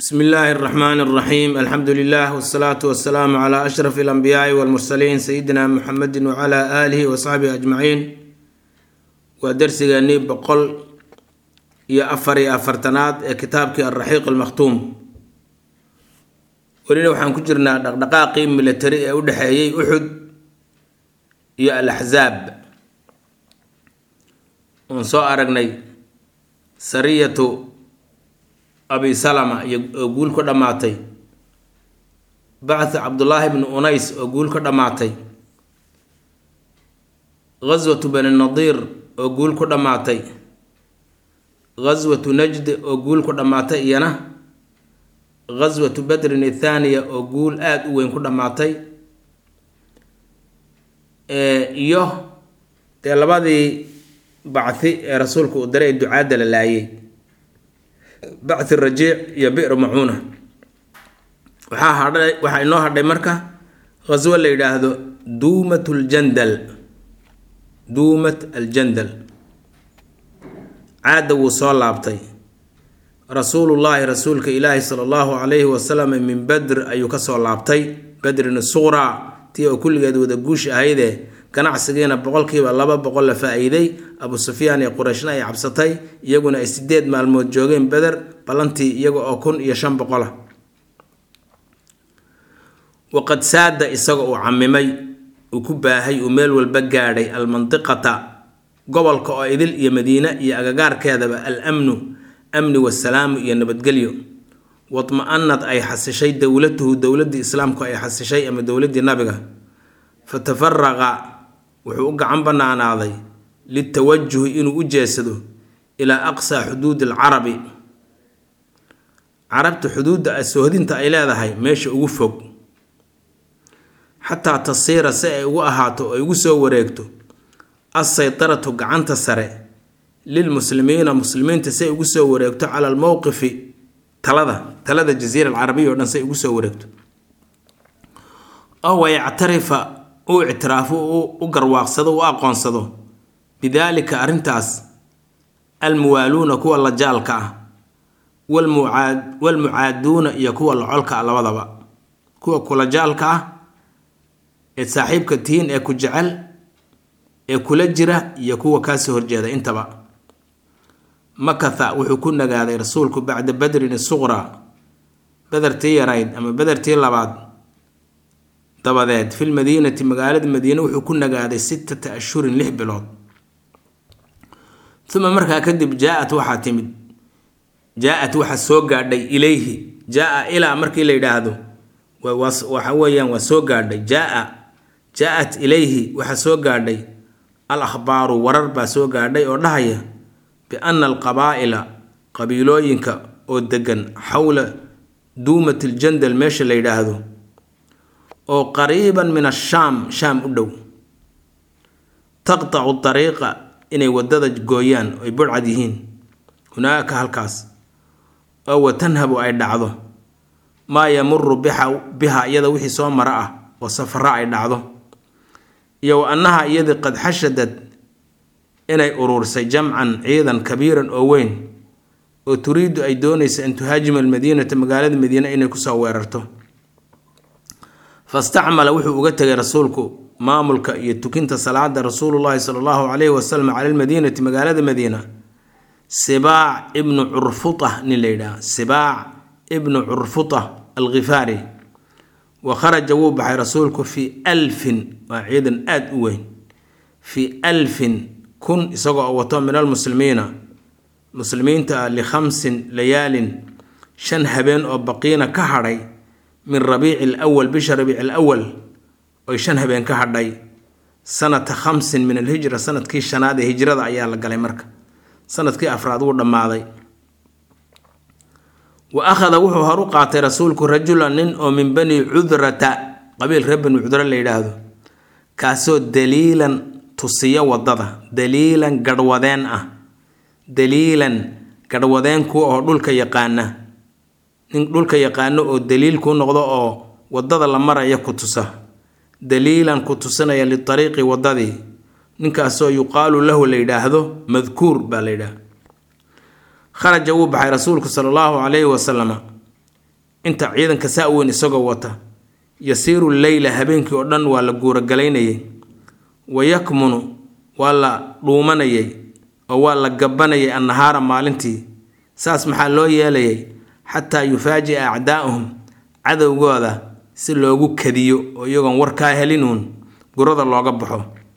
bsmi illaahi اraxmaan اraxiim alxamdu lilah wsalaatu wasalaamu cla ashraf اlanbiyaai wاlmursaliin sayidina muxamedi wcla aalihi wasaxbihi ajmaciin waa dersigeenii boqol iyo afar iyo afartanaad ee kitaabkii alraxiiq almakhtuum welina waxaan ku jirnaa dhaqdhaqaaqii militari ee u dhexeeyey uxud iyo alaxzaab oon soo aragnay sariyatu abi salama iyo oo guul ka dhammaatay bacthu cabdullaahi bni unays oo guul ka dhammaatay ghaswatu bani nadiir oo guul ku dhammaatay ghaswatu najd oo guul ku dhammaatay iyana ghaswatu badrin ithaaniya oo guul aada u weyn ku dhammaatay iyo dee labadii bacthi ee rasuulku uu diray ducaadda la laayay bacthi rajiic iyo bi'r macuuna waxaa hadhay waxaa inoo hadhay marka ghaswo la yidhaahdo duumat ljandal duumat aljandal caadda wuu soo laabtay rasuulullaahi rasuulka ilaahi sala allahu calayhi wasalam min badr ayuu kasoo laabtay badrin suqraa tii oo kulligeed wada guush ahaydee ganacsigiina boqolkiiba laba boqol la faa-iiday abu sufyaan iyo qurayshna ay cabsatay iyaguna ay sideed maalmood joogeen beder ballantii iyaga oo kun iyo shan boqola waqad saada isaga uu camimay uu ku baahay uu meel walba gaadhay almandiqata gobolka oo idil iyo madiine iyo agagaarkeedaba al amnu amni wasalaamu iyo nabadgelyo wadma-anad ay xasishay dowlatuhu dowladii islaamku ay xasishay ama dowladii nabiga fatafaraqa wuxuu u gacan banaanaaday litawajuhi inuu u jeesado ilaa aqsaa xuduudi alcarabi carabta xuduudda soohdinta ay leedahay meesha ugu fog xataa tasiira si ay ugu ahaato oo ay ugu soo wareegto assaytaratu gacanta sare lilmuslimiina muslimiinta si ay ugu soo wareegto cala almowqifi talada talada jaziira alcarabiya o dhan si ay ugu soo wareegto ow yactarifa uu ictiraafo u garwaaqsado u aqoonsado bidaalika arrintaas almuwaaluuna kuwa la jaalka ah walmucaad walmucaaduuna iyo kuwa la colka ah labadaba kuwa kula jaalka ah ee saaxiibka tihiin ee ku jecel ee kula jira iyo kuwa kaasoo horjeeda intaba makatha wuxuu ku nagaaday rasuulku bacda badrin suqraa bedertii yarayd ama bedertii labaad dabadeed fil madiinati magaalada madiine wuxuu ku nagaaday sittata ashhurin lix bilood uma markaa kadib jaa-at waxaa timid jaa-at waxaa soo gaadhay ilayhi jaa-a ilaa markii la yidhaahdo waxa weeyaan waa soo gaadhay jaa-a jaa-at ilayhi waxaa soo gaadhay al akhbaaru warar baa soo gaadhay oo dhahaya biana alqabaa'ila qabiilooyinka oo degan xowla duumat iljandal meesha la yidhaahdo oo qariiban min ashaam shaam u dhow taqtacu dariiqa inay wadada gooyaan oy burcad yihiin hunaaka halkaas oo wa tanhabu ay dhacdo maa yamuru biha iyada wixii soo mara ah oo safara ay dhacdo iyo wa annaha iyadii qad xashadad inay uruursay jamcan ciidan kabiiran oo weyn oo turiidu ay doonaysa an tuhaajima almadiinata magaalada madiine inay kusoo weerarto fastacmala wuxuu uga tegay rasuulku maamulka iyo tukinta salaada rasuulullaahi sala allahu calayhi wasalam cala almadiinati magaalada madiina sibaac ibnu curfuta nin la yidhaha sibaac ibnu curfuta alkhifaari wa kharaja wuu baxay rasuulku fii alfin waa ciidan aada u weyn fii alfin kun isagoo oo wato min almuslimiina muslimiinta likhamsin layaalin shan habeen oo baqiina ka hadhay min rabiici alawal bisha rabiici alawal oy shan habeen ka hadhay sanata khamsin min alhijra sanadkii shanaad ee hijrada ayaa la galay marka sanadkii afraad wuu dhammaaday wa akhada wuxuu horu qaatay rasuulku rajulan nin oo min bani cudrata qabiil reer bani cudra la yidhaahdo kaasoo daliilan tusiya wadada daliilan garhwadeen ah daliilan garhwadeen kuwa oo dhulka yaqaana nin dhulka yaqaano oo daliil kuu noqdo oo wadada la maraya ku tusa daliilan ku tusinaya litariiqi wadadii ninkaasoo yuqaalu lahu la yidhaahdo madkuur baa la yidhaah kharaja wuu baxay rasuulku sala allahu calayhi wasalama inta ciidanka saa weyn isagoo wata yasiiru leyla habeenkii oo dhan waa la guuragalaynayay wa yakmunu waa la dhuumanayay oo waa la gabanayay annahaara maalintii saas maxaa loo yeelayay xataa yufaaji'a acdaa'uhum cadowgooda si loogu kadiyo oo iyagoon warkaa helinuun gurada looga baxo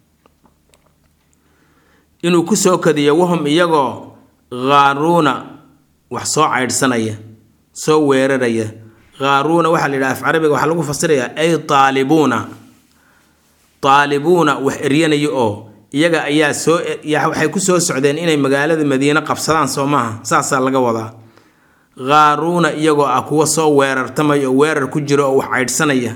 inuu ku soo kadiyo wahum iyagoo khaaruuna wax soo caydhsanaya soo weeraraya khaaruuna waxaa la yidhaha af carabiga waxaa lagu fasirayaa ay taalibuuna taalibuuna wax eryanaya oo iyaga ayaa soo waxay ku soo socdeen inay magaalada madiine qabsadaan soo maaha saasaa laga wadaa khaaruuna iyagoo ah kuwa soo weerartamaya oo weerar ku jira oo wax caydhsanaya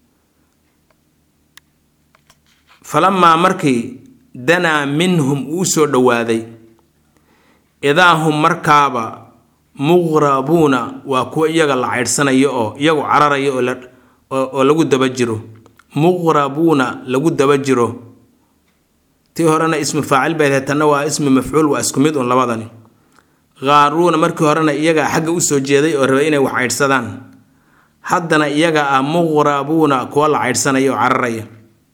falamaa markii danaa minhum uu soo dhowaaday idaa hum markaaba muqrabuuna waa kuwa iyaga la caydhsanayo oo iyagu cararaya oo lagu daba jiro muqrabuuna lagu daba jiro tii horena ismu faacil bay ahayd tanna waa ismu mafcuul waa isku mid un labadani khaaruuna markii horena iyagaa xagga usoo jeeday oo rabay inay wax caydhsadaan haddana iyaga ah muqrabuuna kuwa la caydhsanaya oo cararaya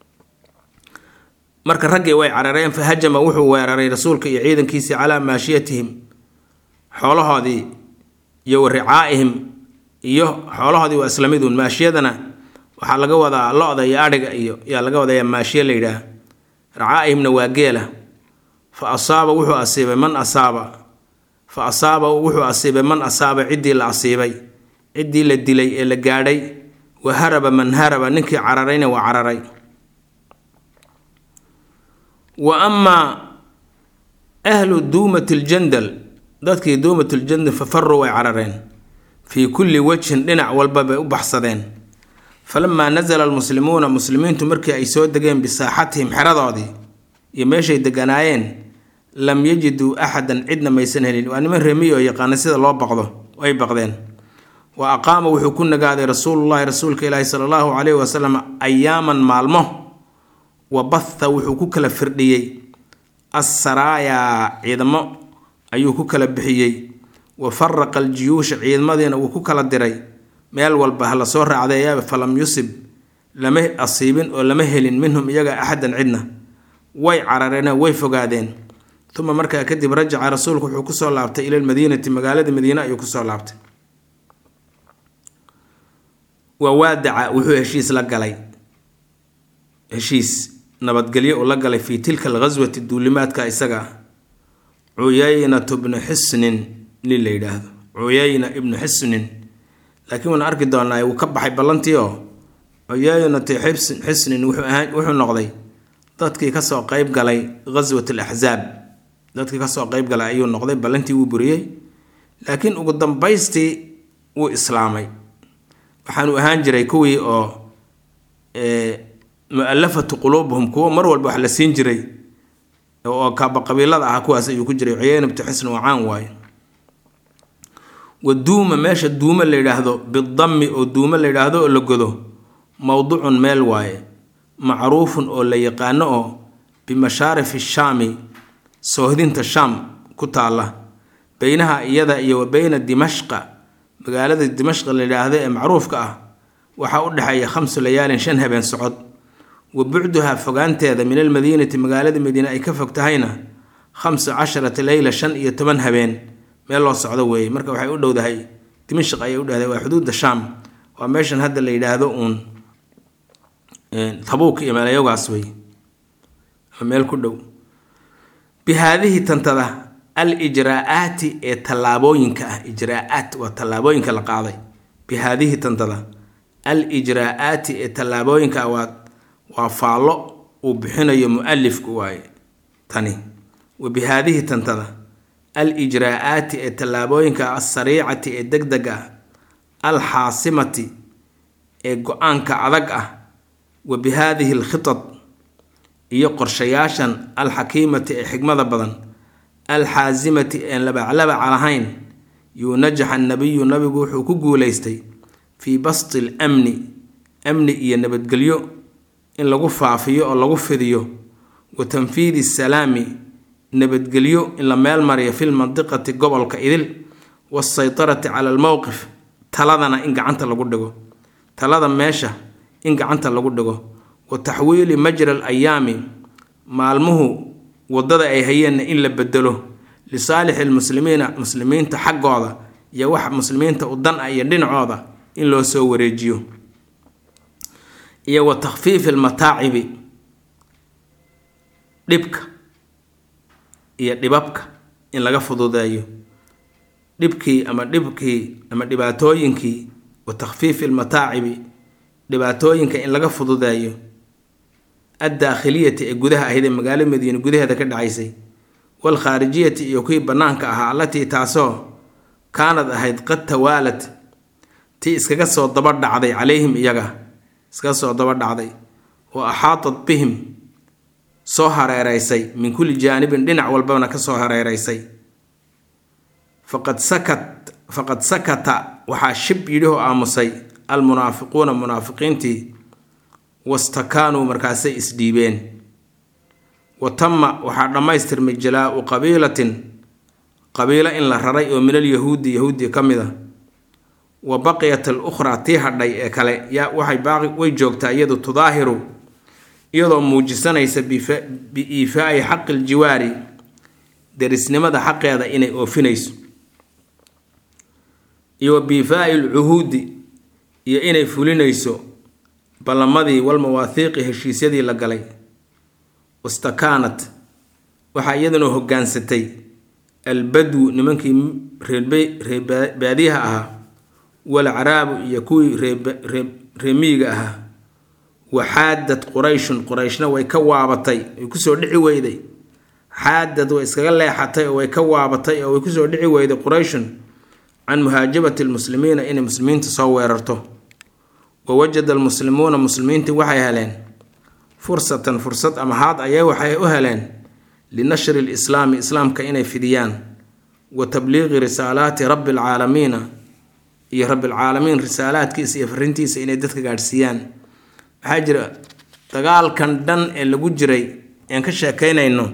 marka raggii way carareen fa hajama wuxuu weeraray rasuulka iyo ciidankiisii calaa maashiyatihim xoolahoodii iyo wa ricaa'ihim iyo xoolahoodii waa isla miduun maashiyadana waxaa laga wadaa lo-da iyo adhiga iyo yaa laga wadayaa maashiye la yidhaah ricaa'ihimna waa geela fa asaaba wuxuu asiibay man asaaba fa asaaba wuxuu asiibay man asaaba ciddii la asiibay ciddii la dilay ee la gaadhay wa haraba man haraba ninkii cararayna waa cararay wa amaa ahlu duumati ljandal dadkii duumat ljandal fa faruu way carareen fii kulli wajhin dhinac walba bay u baxsadeen falamaa nasala almuslimuuna muslimiintu markii ay soo degeen bisaaxatihim xeradoodii iyo meeshay deganaayeen lam yajiduu axadan cidna maysan helin waa niman remiy oo yaqaana sida loo baqdo ay baqdeen wa aqaama wuxuu ku nagaaday rasuulullahi rasuulka ilaahi sala allahu caleyhi wasalam ayaaman maalmo wa batha wuxuu ku kala firdhiyey assaraayaa ciidamo ayuu ku kala bixiyey wa faraqa aljiyuusha ciidamadiina wuu ku kala diray meel walba ha la soo raacdeeyaaba falam yusib lama asiibin oo lama helin minhum iyaga axadan cidna way carareen way fogaadeen uma markaa kadib rajaca rasuulku wuxuu kusoo laabtay ila lmadiinati magaalada madiine ayuu kusoo laabtay waa waadaca wuxuu heshiis la galay heshiis nabadgelyo uu la galay fii tilka alghaswati duulimaadka isaga ah cuyaynatu bnu xisnin nin la yidhaahdo cuyayna ibnu xisnin laakiin waan arki doonaa wuu ka baxay ballantii oo cuyaynatu xisnin wuxuu noqday dadkii kasoo qeyb galay ghaswat alaxzaab dadkii kasoo qeyb galay ayuu noqday ballantii wuu buriyey laakiin ugu dambaystii wuu islaamay waxaanu ahaan jiray kuwii oo mu-alafatu quluubuhum kuwo mar walba wax la siin jiray oo kaaba qabiilada ah kuwaas ayuu ku jiray cuyayna btu xisn waa caan waaye wa duuma meesha duuma la yidhaahdo bidammi oo duuma la yidhaahdo oo la godo mowducun meel waaye macruufun oo la yaqaano oo bimashaarifi shaami soohdinta shaam ku taalla beynaha iyada iyo wa beyna dimashqa magaalada dimashqa la yidhaahdo ee macruufka ah waxaa u dhexeeya khamsu layaalin shan habeen socod wa bucduhaa fogaanteeda min almadiinati magaalada madiine ay ka fog tahayna khamsu casharata leyla shan iyo toban habeen meel loo socdo weeye marka waxay u dhowdahay dimashq ayay u dhahday waa xuduudda shaam waa meeshan hadda la yidhaahdo uun tabuuk iyo meelayogaas wey meel ku dhow bi haadihi tantada al ijraa'aati ee tallaabooyinka ah ijraa'aat waa tallaabooyinka la qaaday bi haadihi tantada al ijraa'aati ee tallaabooyinka ah waa waa faallo uu bixinayo mu-alifku waaye tani wa bi haadihi tantada al ijraa'aati ee tallaabooyinka alsariicati ee deg deg ah alxaasimati ee go-aanka adag ah wa bi haadihi alkhitad iyo qorshayaashan alxakiimati ee xigmada badan alxaasimati een labaclabaca lahayn yuu najaxa nabiyu nabigu wuxuu ku guulaystay fii basti lamni amni iyo nabadgelyo in lagu faafiyo oo lagu fidiyo wa tanfiidi salaami nabadgelyo in la meel mariyo fi lmandiqati gobolka idil waasaytarati cala almowqif taladana in gacanta lagu dhigo talada meesha in gacanta lagu dhigo wa taxwiili majra al ayaami maalmuhu waddada ay hayeenna in la bedelo lisaalixi lmuslimiina muslimiinta xaggooda iyo wax muslimiinta u dan ah iyo dhinacooda in loo soo wareejiyo iyo wa takhfiifi almataacibi dhibka iyo dhibabka in laga fududeeyo dhibkii ama dhibkii ama dhibaatooyinkii wa takhfiifi almataacibi dhibaatooyinka in laga fududeeyo addaakhiliyati ee gudaha ahayd ee magaalo madiine gudaheeda ka dhacaysay waalkhaarijiyati iyo kuwii bannaanka ahaa allatii taasoo kaanad ahayd qad tawaalad tii iskaga soo daba dhacday calayhim iyaga iskaga soo daba dhacday wa axaatat bihim soo hareereysay min kulli jaanibin dhinac walbana ka soo hareereysay faqad sakat faqad sakata waxaa shib yidhi oo aamusay almunaafiquuna munaafiqiintii wastakaanuu markaasay isdhiibeen wa tama waxaa dhammaystirmay jalaa-u qabiilatin qabiilo in la raray oo minal yahuudi yahuudi ka mid a wa baqiyat al ukhraa tii hadhay ee kale yaa waxay baaqi way joogtaa iyadu tudaahiru iyadoo muujisanaysa bi-iifaa'i xaqi ljiwaari derisnimada xaqeeda inay oofinayso iyo wa biifaa'i lcuhuudi iyo inay fulinayso ballamadii walmawaahiiqi heshiisyadii la galay wastakaanat waxaa iyaduna hoggaansatay albadwu nimankii reebaadiyaha ahaa walcaraabu iyo kuwii reemiyiga ahaa waxaadad qurayshun qurayshna way ka waabatay way kusoo dhici weyday xaadad way iskaga leexatay oo way ka waabatay oo way kusoo dhici weyday qurayshun can muhaajabati lmuslimiina inay muslimiinta soo weerarto wa wajada almuslimuuna muslimiintii waxay heleen fursatan fursad ama haad ayay waxay u heleen linashri lislaami islaamka inay fidiyaan wa tabliiqi risaalaati rabbi alcaalamiina iyo rabbilcaalamiin risaalaadkiisa iyo farintiisa inay dadka gaadhsiiyaan maxaa jira dagaalkan dhan ee lagu jiray ean ka sheekaynayno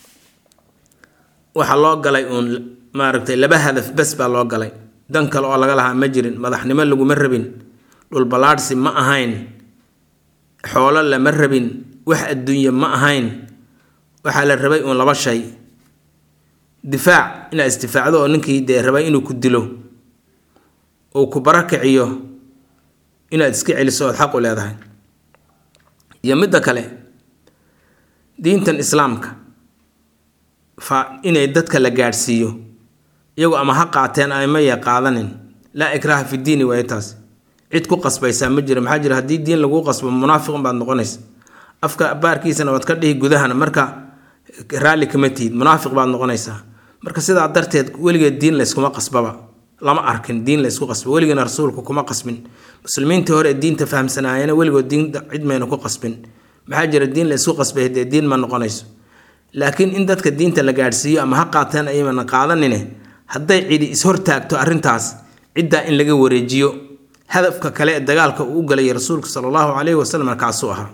waxaa loo galay uun maaragtay laba hadaf bes baa loo galay dan kale oo laga lahaa ma jirin madaxnimo laguma rabin dhulballaadhsi ma ahayn xoolo lama rabin wax adduunye ma ahayn waxaa la rabay uun laba shay difaac inaad isdifaacdo oo ninkii dee rabay inuu ku dilo uu ku barakiciyo inaad iska celiso ood xaq u leedahay iyo midda kale diintan islaamka fa inay dadka la gaadhsiiyo iyagu ama ha qaateen ama ya qaadanin laa ikraha fi diini waayo taas cid ku qasbaysaa ma jira maxaa jira haddii diin laguu qasbo munaafiqun baad noqonaysa afka baarkiisana waad ka dhihi gudahana marka raalli kama tihid munaafiq baad noqonaysaa marka sidaa darteed weligeed diin layskuma qasbaba lama arkin diin laysku qasbo weligeena rasuulku kuma qasbin muslimiintii hore ee diinta fahamsanaayana weligood diin cid mayna ku qasbin maxaa jira diin laysku qasbay dee diin ma noqonayso laakiin in dadka diinta la gaadhsiiyo ama ha qaateen ayamana qaadanine hadday cidi is-hortaagto arrintaas ciddaa in laga wareejiyo hadafka kale ee dagaalka uu u galayay rasuulka sala allahu caleyhi wasalam kaasuu ahaa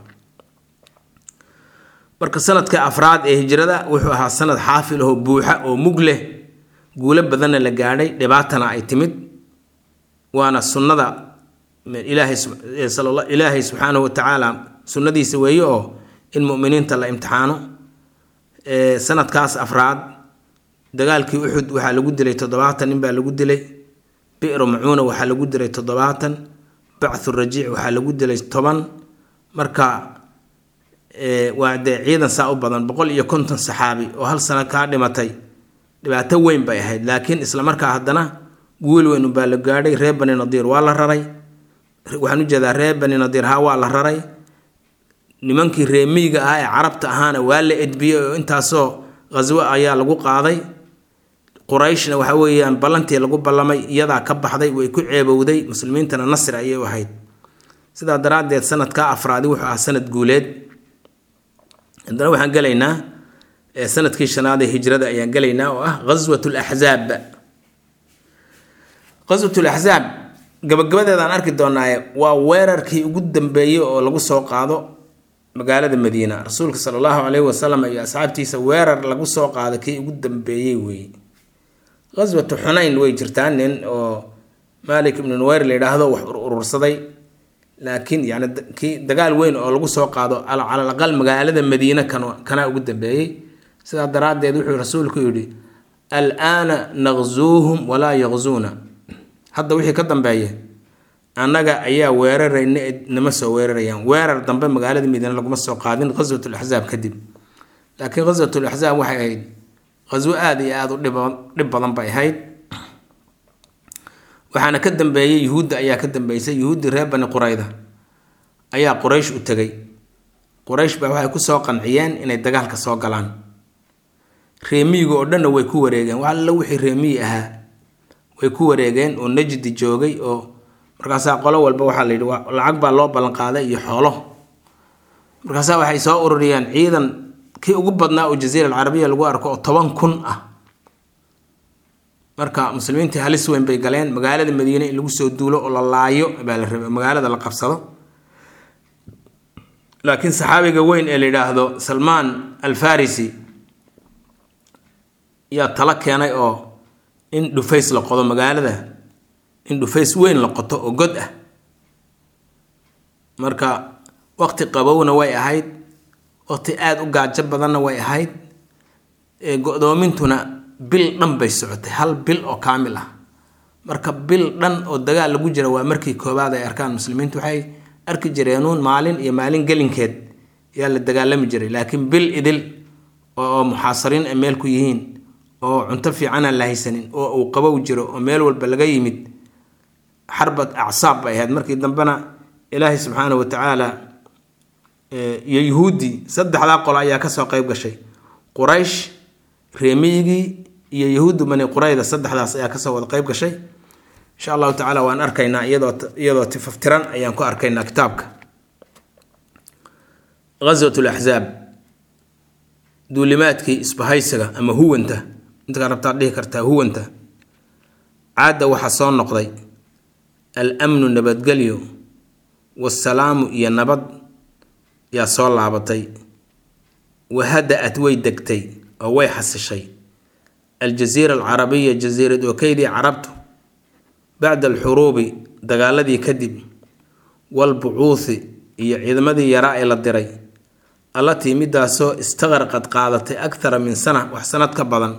marka sanadka afraad ee hijrada wuxuu ahaa sanad xaafil ahoo buuxa oo mug leh guulo badanna la gaadhay dhibaatana ay timid waana sunnada ilaahay subxaanahu watacaala sunnadiisa weeye oo in muminiinta la imtixaano sanadkaas afraad dagaalkii uxud waxaa lagu dilay toddobaatan nin baa lagu dilay bi'ru macuuna waxaa lagu dilay toddobaatan bacthu rajiic waxaa lagu dilay toban marka waa dee ciidan saa u badan boqol iyo konton saxaabi oo hal sano kaa dhimatay dhibaato weyn bay ahayd laakiin isla markaa haddana guul weyn ubaa la gaadhay reer bani nadiir waa la raray waxaan ujeedaa reer bani nadiir ha waa la raray nimankii reemiyiga ah ee carabta ahaana waa la edbiyey oo intaasoo khaswo ayaa lagu qaaday qurayshna waxa weeyaan ballantii lagu ballamay iyadaa ka baxday way ku ceebowday muslimiintana nasri ayay u ahayd sidaa daraaddeed sanadkaa afraadi wuxuu ahaa sanad guuleed haddana waxaan gelaynaa sanadkii shanaad ee hijrada ayaan gelaynaa oo ah ghaswat laxzaab ghaswat laxzaab gabagabadeedaan arki doonaaye waa weerarkii ugu dambeeyey oo lagu soo qaado magaalada madiina rasuulka sala allahu caleyhi wasalam iyo asxaabtiisa weerar lagu soo qaado kii ugu dambeeyey weeye ghaswatu xunayn way jirtaa nin oo malik ibnu nuweyr la yidhaahdo wax urursaday laakiin yani kii dagaal weyn oo lagu soo qaado calal aqal magaalada madiine kan kanaa ugu dambeeyey sidaa daraaddeed wuxuu rasuulku yidhi alaana naqzuuhum walaa yaqzuuna hadda wixii ka dambeeya annaga ayaa weerarayna nama soo weerarayaan weerar dambe magaalada madiine laguma soo qaadin qaswatul axsaab kadib laakiin qaswatul axsaab waxay ahayd qaswo aada iyo aada u dhib badan bay ahayd waxaana ka dambeeyey yuhuudda ayaa ka dambeysay yuhuuddii reer bani qurayda ayaa quraysh u tegay quraysh baa waxay kusoo qanciyeen inay dagaalka soo galaan reemiyiga oo dhanna way ku wareegeen wax alla wixii reemiyi ahaa way ku wareegeen oo najdi joogay oo markaasaa qolo walba waxaa la yidhi lacag baa loo ballanqaaday iyo xoolo markaasaa waxay soo ururiyeen ciidan kii ugu badnaa oo jaziira alcarabiya lagu arko oo toban kun ah marka muslimiintii halis weyn bay galeen magaalada madiine in lagu soo duulo oo la laayo baa la rabay magaalada la qabsado laakiin saxaabiga weyn ee la yidhaahdo salmaan alfarisi yaa talo keenay oo in dhufays la qodo magaalada in dhufays weyn la qoto oo god ah marka waqti qabowna way ahayd waqti aada u gaajo badanna way ahayd go-doomintuna bil dhan bay socotay hal bil oo kaamil ah marka bil dhan oo dagaal lagu jira waa markii koowaad ay arkaan muslimiintu waxay arki jireenuun maalin iyo maalin gelinkeed yaa la dagaalami jiray laakiin bil idil oo muxaasariin ay meel ku yihiin oo cunto fiicanaan la haysanin oo uu qabow jiro oo meel walba laga yimid xarbad acsaab bay ahayd markii dambena ilaahay subxaana wa tacaala iyo yuhuuddii saddexdaa qolo ayaa kasoo qeyb gashay quraysh reemiyigii iyo yahuuddu bani qurayda saddexdaas ayaa kasoo wada qeyb gashay insha allahu tacaala waan arkaynaa iyadoo iyadoo tifaftiran ayaan ku arkaynaa kitaabka ghaswat laxzaab duulimaadkii isbahaysiga ama huwanta intakaa rabtaad dhihi kartaa huwanta caadda waxaa soo noqday al-amnu nabadgelyo waasalaamu iyo nabad yaa soo laabatay wahada-at way degtay oo way xasishay aljaziira alcarabiya jasiirad ookeydii carabtu bacda alxuruubi dagaaladii kadib walbucuuthi iyo ciidamadii yaraa ee la diray allatii midaasoo istaqarqad qaadatay akthara min sana wax sanad ka badan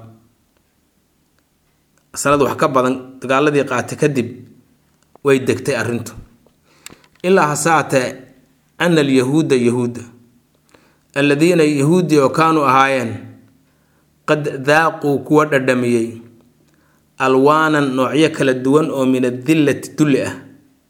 sanad wax ka badan dagaaladii qaatay kadib way degtay arrintu ilaa hasaatee ana alyahuuda yahuudda alladiina yahuuddii oo kaanuu ahaayeen qad daaquu kuwa dhadhamiyey alwaanan noocyo kala duwan oo min adillati dulli ah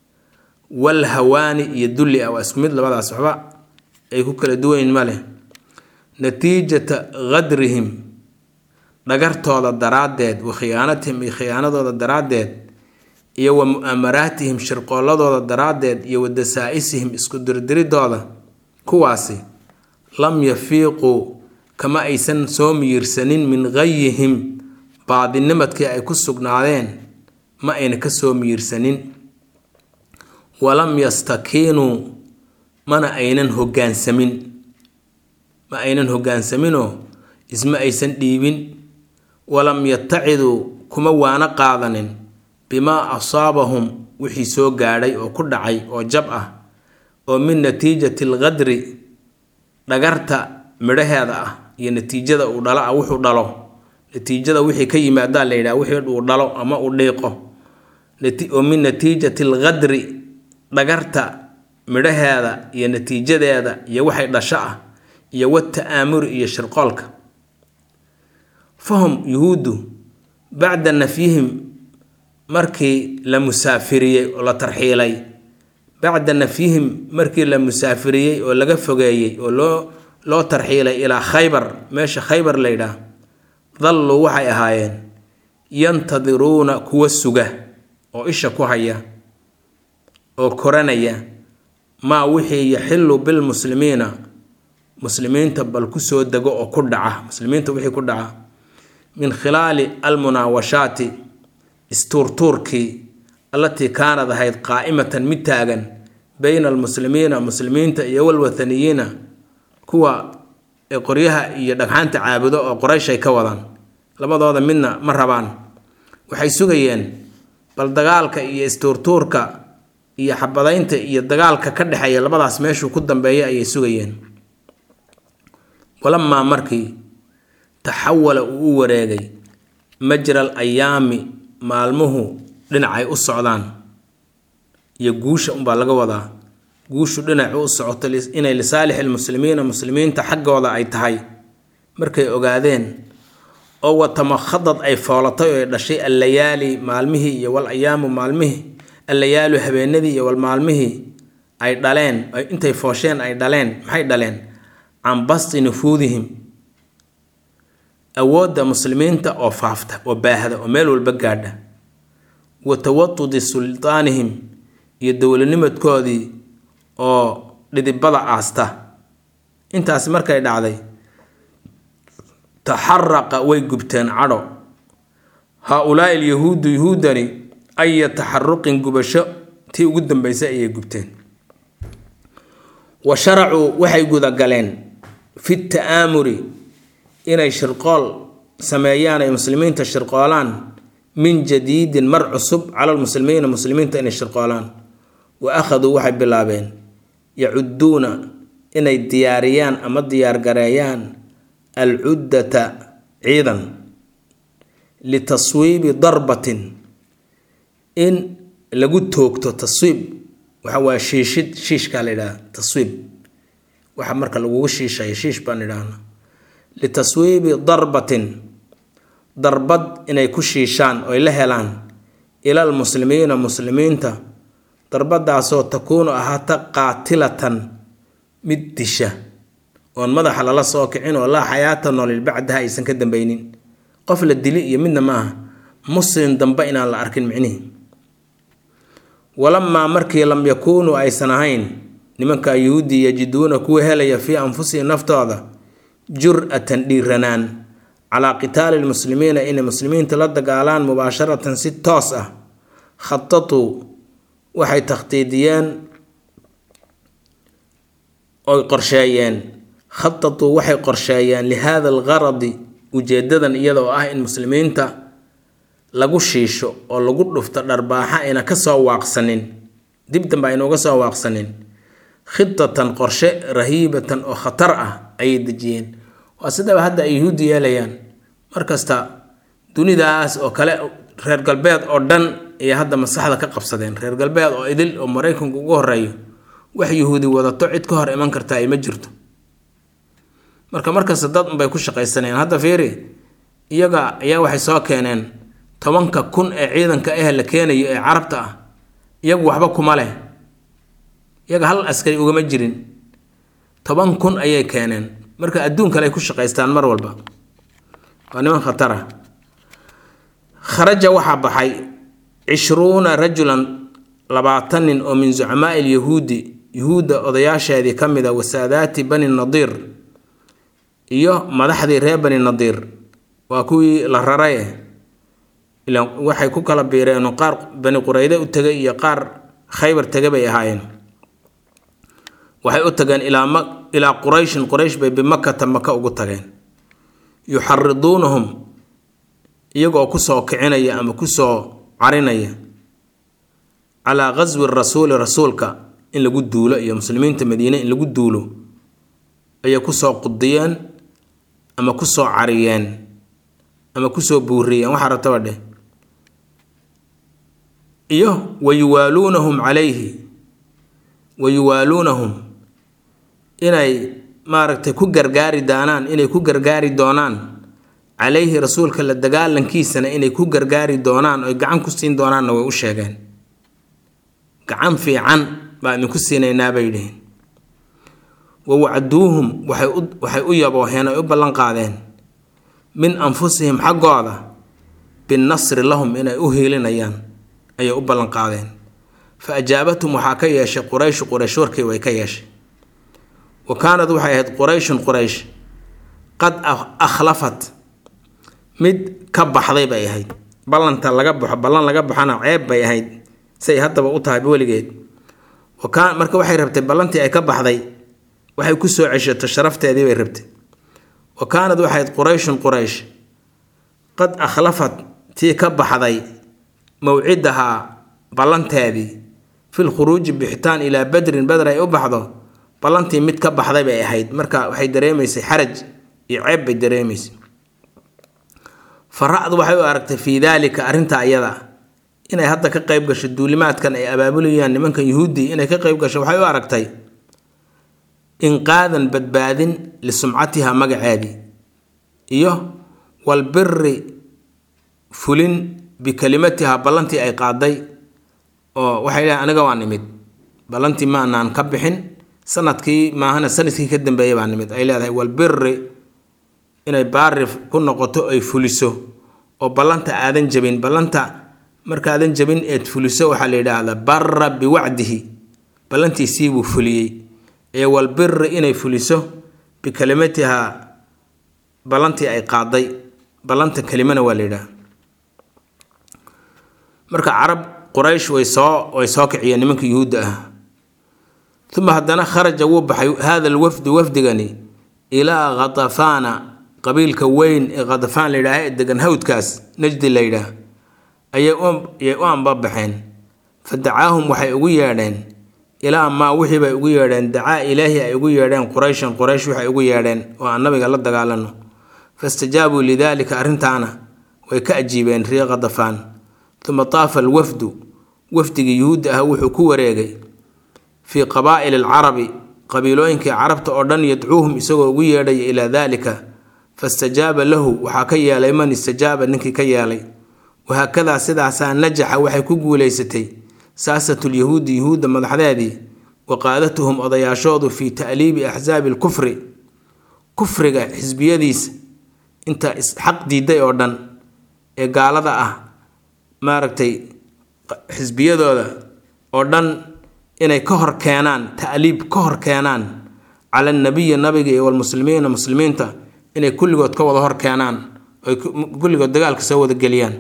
walhawaani iyo dulli ah waa isku mid labadaas waxba ay ku kala duwanyiin ma leh natiijata qadrihim dhagartooda daraaddeed wa khiyaanatihim iyo khiyaanadooda daraaddeed iyo wa mu'amaraatihim shirqooladooda daraaddeed iyo wa dasaa-isihim isku dirdiridooda kuwaasi lam yafiiquu kama aysan soo miyirsanin min gayihim baadinimadkii ay ku sugnaadeen ma ayna ka soo miyirsanin walam yastakiinuu mana aynan hoggaansamin ma aynan hoggaansaminoo isma aysan dhiibin walam yataciduu kuma waana qaadanin bimaa asaabahum wixii soo gaadhay oo ku dhacay oo jab ah oo min natiijati alqadri dhagarta midhaheeda ah iyo natiijada uu dhalo ah wuxuu dhalo natiijada wixii ka yimaadaa la yidhaha wixii uu dhalo ama uu dhiiqo oo min natiijati alqadri dhagarta midhaheeda iyo natiijadeeda iyo waxay dhasho ah iyo wata'aamuri iyo shirqoolka fahum yuhuuddu bacda nafyihim markii la musaafiriyey oo la tarxiilay bacda nafyihim markii la musaafiriyey oo laga fogeeyey oo loo loo tarxiilay ilaa khaybar meesha khaybar la yidhaah dalluu waxay ahaayeen yantadiruuna kuwa suga oo isha ku haya oo koranaya maa wixii yaxillu bilmuslimiina muslimiinta bal kusoo dego oo ku dhaca muslimiinta wixii ku dhaca min khilaali almunaawashaati istuurtuurkii allatii kaanad ahayd qaa'imatan mid taagan bayna almuslimiina muslimiinta iyo walwathaniyiina kuwa qoryaha iyo dhagxaanta caabudo oo qoraysh ay ka wadaan labadooda midna ma rabaan waxay sugayeen bal dagaalka iyo istuurtuurka iyo xabadaynta iyo dagaalka ka dhexeeya labadaas meeshuu ku dambeeya ayay sugayeen walamaa markii taxawala uu u wareegay majra al ayaami maalmuhu dhinacay u socdaan iyo guusha unbaa laga wadaa guushu dhinac u socoto inay lisaalixi lmuslimiina muslimiinta xaggooda ay tahay markay ogaadeen oo watamakhadad ay foolatay oo ay dhashay allayaali maalmihii iyo wal ayaamu maalmihii allayaalu habeenadii iyo wal maalmihii ay dhaleen intay foosheen ay dhaleen maxay dhaleen can basti nufuudihim awoodda muslimiinta oo faafta oo baahda oo meel walba gaadha wa tawatudi sultaanihim iyo dowladnimadkoodii oo dhidibada aasta intaas markay dhacday taxaraqa way gubteen cadho haa-ulaai alyahuudu yahuudani aya taxaruqin gubasho tii ugu dambeysay ayay gubteen wa sharacuu waxay gudagaleen fi ta'aamuri inay shirqool sameeyaan ay muslimiinta shirqoolaan min jadiidin mar cusub cala lmuslimiina muslimiinta inay shirqoolaan wa akhaduu waxay bilaabeen yacuduuna inay diyaariyaan ama diyaargareeyaan alcuddata ciidan litaswiibi darbatin in lagu toogto taswiib waxa waa shiishid shiishkaa la yidhaha taswiib waxa marka lagugu shiishayo shiish baan idhaahna litaswiibi darbatin darbad inay ku shiishaan oy la helaan ilal muslimiina muslimiinta darbadaasoo takuunu ahaata qaatilatan mid disha oon madaxa lala soo kicin oo laa xayaata noolil bacdaha aysan ka dambeynin qof la dili iyo midna ma aha muslim dambe inaan la arkin micnihii walamaa markii lam yakuunuu aysan ahayn nimanka yuhuudi yajiduuna kuwa helaya fii anfusihim naftooda jur-atan dhiiranaan calaa qitaali lmuslimiina inay muslimiinta la dagaalaan mubaasharatan si toos ah khatatuu waxay takhtiidiyeen oy qorsheeyeen khatatuu waxay qorsheeyeen lihaada algaradi ujeedadan iyada oo ah in muslimiinta lagu shiisho oo lagu dhufto dharbaaxa ayna kasoo waaqsanin dib dambe ayna uga soo waaqsanin khitatan qorshe rahiibatan oo khatar ah ayay dejiyeen waa sidaba hadda ay yuhuuddi yeelayaan markasta dunidaas oo kale reer galbeed oo dhan ayay hadda maskaxda ka qabsadeen reer galbeed oo idil oo maraykanku ugu horeeyo wax yuhuudi wadato cid ka hor iman karta ay ma jirto marka markasta dad unbay ku shaqaysanayeen hadda fiiri iyaga ayaa waxay soo keeneen tobanka kun ee ciidanka ah la keenayo ee carabta ah iyagu waxba kuma leh iyaga hal askari ugama jirin toban kun ayay keeneen marka adduun kale ay ku shaqaystaan mar walba waa niman khatar ah kharaja waxaa baxay cishruuna rajulan labaatan nin oo min zucamaai lyahuudi yuhuudda odayaasheedii ka mid a wasaadaati bani nadiir iyo madaxdii reer bani nadiir waa kuwii la raraye ilaan waxay ku kala biireen qaar bani qurayde u tegay iyo qaar khaybar tegay bay ahaayeen waxay u tageen ilaa ma ilaa qurayshin quraysh bay bimakata maka ugu tageen yuxariduunahum iyagoo kusoo kicinaya ama kusoo carinaya calaa qaswi rasuuli rasuulka in lagu duulo iyo muslimiinta madiine in lagu duulo ayay kusoo qudiyeen ama kusoo cariyeen ama kusoo buuriyeen waxaa rabtaba dheh iyo wayuwaaluunahum calayhi wayuwaaluunahum inay maaragtay ku gargaari doonaan inay ku gargaari doonaan calayhi rasuulka la dagaalankiisana inay ku gargaari doonaan oy gacan ku siin doonaanna way u sheegeen gacan fiican baa idinku siinaynaa bay dhiheen wa wacduuhum waxay u yabooheen ay u ballan qaadeen min anfusihim xaggooda binnasri lahum inay u hiilinayaan ayay u ballan qaadeen fa ajaabathum waxaa ka yeeshay qurayshu quraysh warkii way ka yeeshay wa kaanad waxay ahayd qurayshun quraysh qad akhlafat mid ka baxday bay ahayd ballanta laga baxo ballan laga baxona ceeb bay ahayd say haddaba u tahay weligeed wakaa marka waxay rabtay ballantii ay ka baxday waxay ku soo ceshato sharafteedii bay rabtay wa kaanad waxay ahayd qurayshun quraysh qad akhlafat tii ka baxday mawcidahaa ballanteedii fil khuruuji bixitaan ilaa badrin badr ay u baxdo ballantii mid ka baxday bay ahayd marka waxay dareemaysay xaraj iyo ceeb bay dareemaysay faracdu waxay u aragtay fii daalika arrinta iyada inay hadda ka qayb gasho duulimaadkan ay abaabulayaan nimankan yuhuuddii inay ka qayb gasho waxay u aragtay inqaadan badbaadin lisumcatiha magaceedii iyo walbiri fulin bikalimatiha ballantii ay qaaday oo waxay leehay aniga waa nimid ballantii maanaan ka bixin sanadkii maahana sanadkii ka dambeeya baa nimid ay leedahay walbiri inay baari ku noqoto ay fuliso oo ballanta aadan jabin ballanta markaadan jabin eed fuliso waxaa la yidhaahdaa barra biwacdihi ballantiisiibuu fuliyey ee walbiri inay fuliso bikalimatiha ballantii ay qaaday ballanta kelimana waa la yidhaha marka carab quraysh way soo way soo kiciyeen nimanka yuhuudda ah uma haddana kharaja wuu baxay hada alwafdu wafdigani ilaa khatafaana qabiilka weyn ee khatafaan la yidhaaha ee degan hawdkaas najdi la yidhaah ayay u ambabaxeen fa dacaahum waxay ugu yeedheen ilaa maa wixii bay ugu yeedheen dacaa ilaahi ay ugu yeedheen qurayshan quraysh waxay ugu yeedheen oo aan nabiga la dagaalano fastajaabuu lidaalika arrintaana way ka ajiibeen ree khatafaan uma taafa alwafdu wafdigii yuhuudda ah wuxuu ku wareegay fii qabaa'ili alcarabi qabiilooyinkii carabta oo dhan yadcuuhum isagoo ugu yeedhaya ilaa daalika fastajaaba lahu waxaa ka yeelay man istajaaba ninkii ka yeelay wahaakadaa sidaasaa najaxa waxay ku guulaysatay saasatulyahuudi yuhuudda madaxdeedii wa qaadatuhum odayaashoodu fii ta'liibi axsaabi alkufri kufriga xisbiyadiisa inta isxaq diiday oo dhan ee gaalada ah maaragtay xisbiyadooda oo dhan inay ka hor keenaan ta'liib ka hor keenaan cala nabiyi nabiga iyo walmuslimiina muslimiinta inay kulligood ka wada hor keenaan oy kulligood dagaalka soo wada geliyaan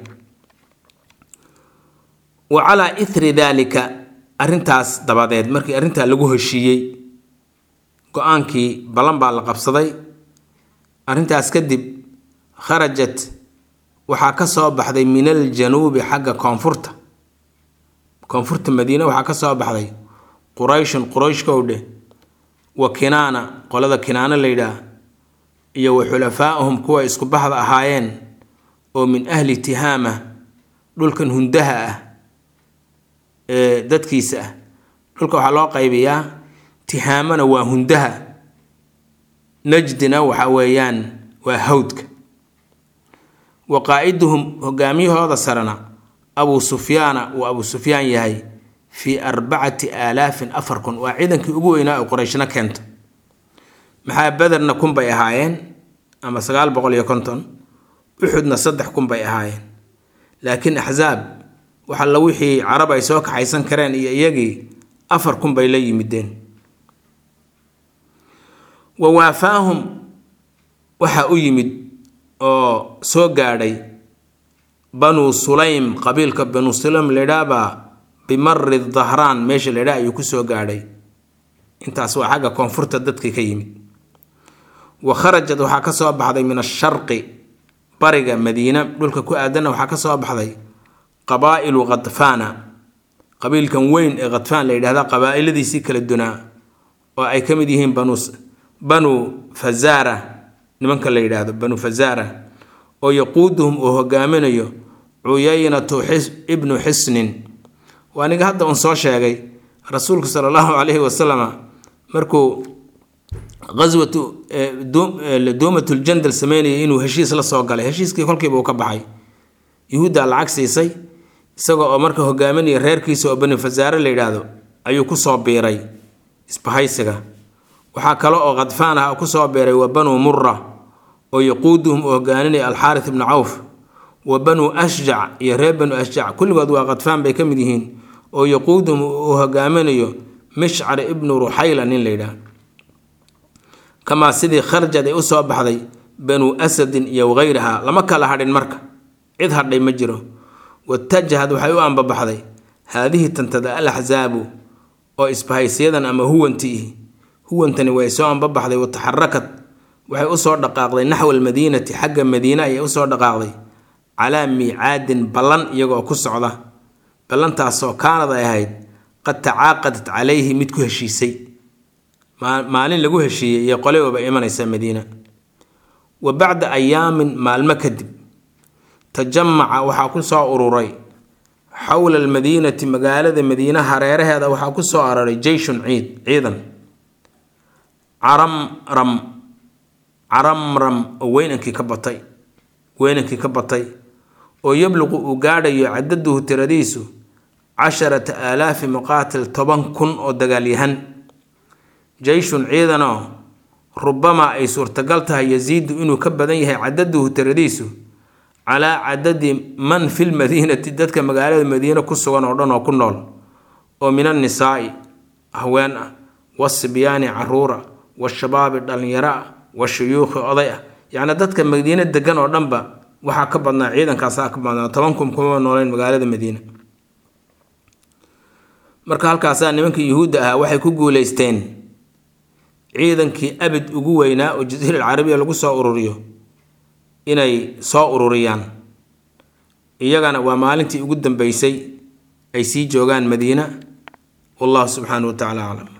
wa calaa ithri daalika arrintaas dabadeed markii arrintaa lagu heshiiyey go-aankii ballan baa la qabsaday arrintaas kadib kharajat waxaa ka soo baxday min aljanuubi xagga koonfurta koonfurta madiine waxaa ka soo baxday qurayshun qurayshkowdhe wa kinaana qolada kinaano la yidhaah iyo wa xulafaa'uhum kuwa isku baxda ahaayeen oo min ahli tihaama dhulkan hundaha ah ee dadkiisa ah dhulka waxaa loo qaybiyaa tihaamana waa hundaha najdina waxa weeyaan waa hawdka wa qaa'iduhum hogaamiyahooda sarena abuu sufyaana uu abuu sufyaan yahay fii arbacati aalaafin afar kun waa ciidankii ugu weynaa oo qorayshna keento maxaa bederna kun bay ahaayeen ama sagaal boqol iyo konton uxudna saddex kun bay ahaayeen laakiin axsaab wax alla wixii carab ay soo kaxaysan kareen iyo iyagii afar kun bay la yimideen wa waafaahum waxaa u yimid oo soo gaadhay banuu sulaym qabiilka banuu sulaym laydhaabaa bimari dahraan meesha laydhaa ayuu kusoo gaadhay intaas waa xagga koonfurta dadkii ka yimid wa kharajad waxaa ka soo baxday min asharqi bariga madiina dhulka ku aadanna waxaa ka soo baxday qabaa'ilu khadfaana qabiilkan weyn ee khadfaan la yidhahda qabaa'iladiisii kala dunaa oo ay ka mid yihiin banu banuu fazaara nimanka la yidhaahdo banu fazaara oo yaquuduhum uu hogaaminayo cuyaynatu ibnu xisnin waa aniga hadda uun soo sheegay rasuulku sala allahu calayhi wasalama markuu qaswatu duumatljandal sameynayay inuu heshiis la soo galay heshiiskii kolkiiba uu ka baxay yuhuuddaa lacag siisay isaga oo marka hogaaminaya reerkiisa oo bani fasaare la yidhaahdo ayuu kusoo biiray isbahaysiga waxaa kale oo khadfaan ah kusoo biiray wa banuu mura oo yaquuduhum uu hogaaninaya alxaaris ibnu cawf wa banuu ashjac iyo reer banu ashjac kulligood waa khadfaan bay ka mid yihiin oo yaquuduhum uu hogaaminayo mishcar ibnu ruxayla nin la yidhaah kamaa sidii kharjad ay usoo baxday banuu asadin iyo wagayraha lama kala hadhin marka cid hadhay ma jiro watajahad waxay u ambabaxday haadihi tantada al axsaabu oo isbahaysiyadan ama huwantii huwantani way soo ambabaxday wataxarakad waxay usoo dhaqaaqday naxwa almadiinati xagga madiine ayay usoo dhaqaaqday calaa miicaadin ballan iyagoo ku socda ballantaasoo kaanad ay ahayd qad tacaaqadat calayhi mid ku heshiisay maalin lagu heshiiyey iyo qole waba imanaysa madiina wa bacda ayaamin maalmo kadib tajamaca waxaa ku soo ururay xowla almadiinati magaalada madiina hareeraheeda waxaa ku soo araray jeyshun ciid ciidan caramram caramram oo weynankii ka batay weynankii ka batay oo yabluqu uu gaadhayo cadaduhu tiradiisu casharata aalaafi muqaatil toban kun oo dagaalyahan jeyshun ciidanoo rubamaa ay suurtagal tahay yasiidu inuu ka badan yahay cadaduhu tiradiisu calaa cadadi man fi lmadiinati dadka magaalada madiine ku sugan oo dhan oo ku nool oo min annisaa'i haween ah wasibyaani caruura washabaabi dhallinyaro ah washuyuukhi oday ah yacni dadka madiine degan oo dhanba waxaa ka badnaa ciidankaasaa ka badnaa toban kun kuma nooleen magaalada madiine marka halkaasaa nimankii yuhuudda ahaa waxay ku guuleysteen ciidankii abid ugu weynaa oo jasiira alcarabiya lagu soo ururiyo inay soo ururiyaan iyagana waa maalintii ugu dambeysay ay sii joogaan madiina wallahu subxaanahu wa tacala aclam